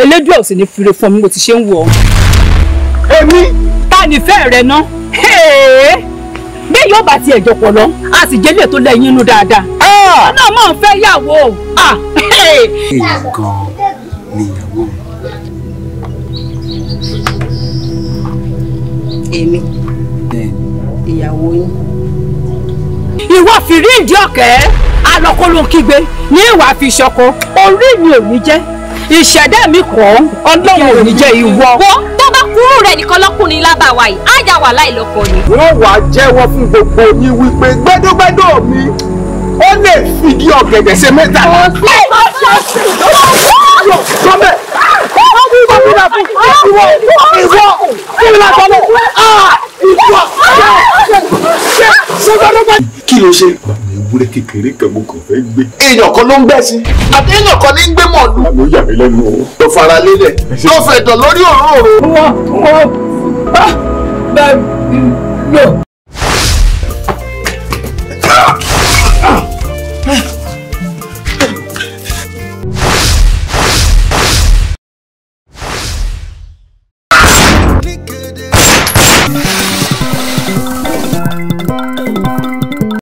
elédùn ò sì ní fire fún mi mo ti ṣe ń wò ọ́. èmi ta nífẹ̀ẹ́ rẹ ná bí yóò bá tiẹ̀ jọpọ̀ lọ a sì jẹ́lẹ̀ tó lẹ́yìn inú dáadáa. ọ̀nà máa ń fẹ́ yàwó o. èyí gan níyàwó èmi ìyàwó yín. ìwọ fìrí ìdí ọ̀kẹ́ alọ́kọ́ló kígbe ní ìwà fi ṣọkọ orí mi ò ní jẹ́ ìṣẹ̀dá mi kọ́ ọlọ́run ò ní jẹ́ ìwọ. wo tó bá kúrú rẹ nìkan lọkùnrin lábàwá yìí á yà wà láìlọ́kọ ni. wọ́n wàá jẹ́wọ́ fún gbogbo yín wípé gbẹ́dọ́gbẹ́dọ́ mi ó lè fìdí ọ̀gẹ̀dẹ̀ ṣe mẹ́ta. Sọ́bẹ̀! Ìwọ! Ìwọ! Ìwọ! Ìwọ! Ìwọ! Kí ló ṣe? Àwọn ewúrẹ́ kékeré kan mo kàn fẹ́ gbé. Èèyàn kan ló ń gbẹ́ sí. Àti èèyàn kan ní ń gbé mọ̀lú. Àlọ́ yà mí lẹ́nu o. Tó fara lélẹ̀. Tó fẹ̀dọ̀ lórí òróró. wọ́n wọ́n bẹ́ẹ̀